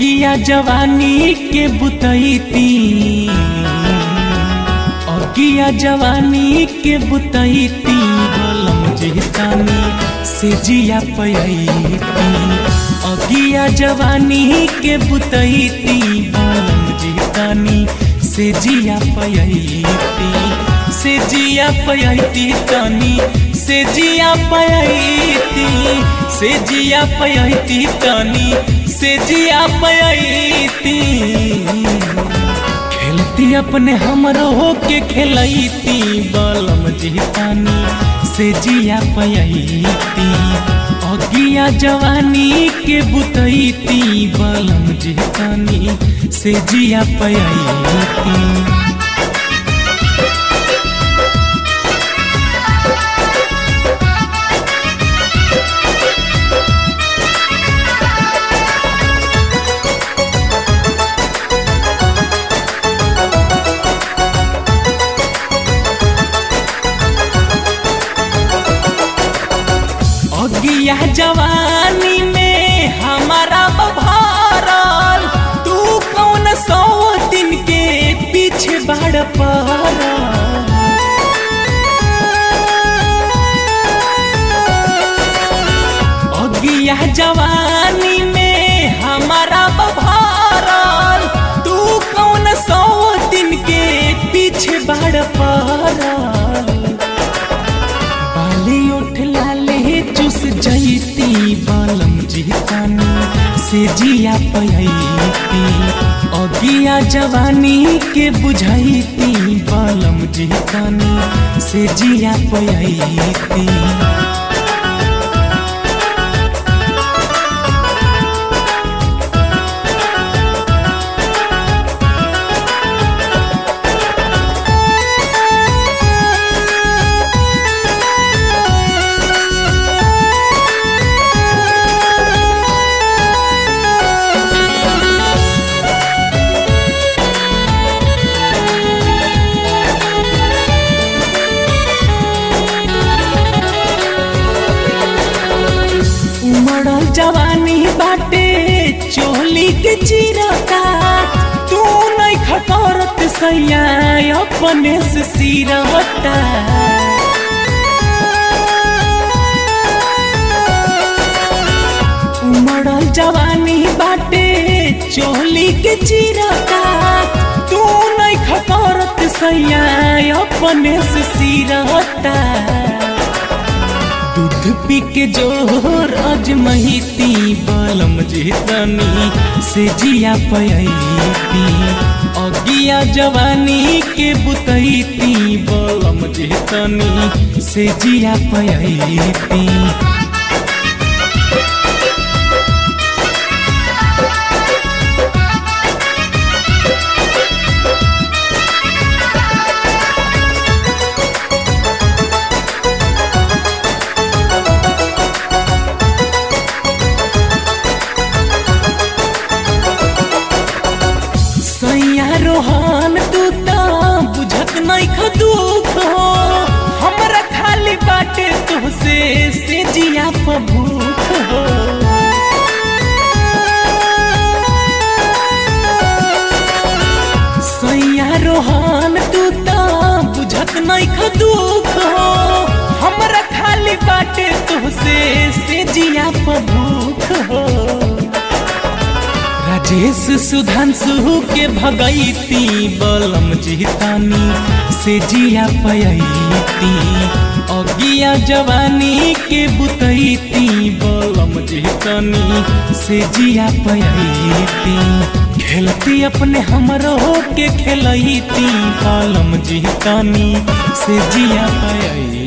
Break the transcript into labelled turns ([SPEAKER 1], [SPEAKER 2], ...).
[SPEAKER 1] अगिया जवानी के बुतैती अगिया जवानी के बुतैती बलम जितानी से जिया पयती अगिया जवानी के बुतैती बलम जितानी से जिया पयती से जिया पयती तनी से जिया पयती से जिया पयती तनी से जिया पयती खेलती अपने हमरो के खेलती बलम जीतानी से जिया पयती अगिया जवानी के बुतैती बलम जीतानी से जिया पयती अगिया जवानी में हमारा बभारल तू कौन सौ दिन के पीछे बाड़ पर अगिया जवानी में हमारा बभारल तू कौन सौ दिन के पीछे बाड़ पर बाली उठ लाले चुस जैती बालम जीतानी से जिया पयती अगिया जवानी के बुझैती बालम जीतानी से जिया पयती उमड़ल जवानी बाटे चोली के चिरता तू नहीं खटरत सैया अपने से सिरता उमड़ल जवानी बाटे चोली के चिरता तू नहीं खटरत सैया अपने से सिरता दूध पी के जोर अजमहिती बलम जीतनी से जिया पयती अगिया जवानी के बुतैती बलम जीतनी से जिया पयती सैया रोहन तू तो बुझत नहीं खदुख हो हमरा खाली बाटे तुहसे से जिया पभूख हो सैया रोहन तू तो बुझत नहीं खदुख हो हमरा खाली बाटे तुहसे से जिया पभूख हो राजेश सुधांशु के भगैती बलम जीतानी से जिया पयती अगिया जवानी के बुतैती बलम जीतानी से जिया पयती खेलती अपने हमरो के खेलती बलम जीतानी से जिया पयती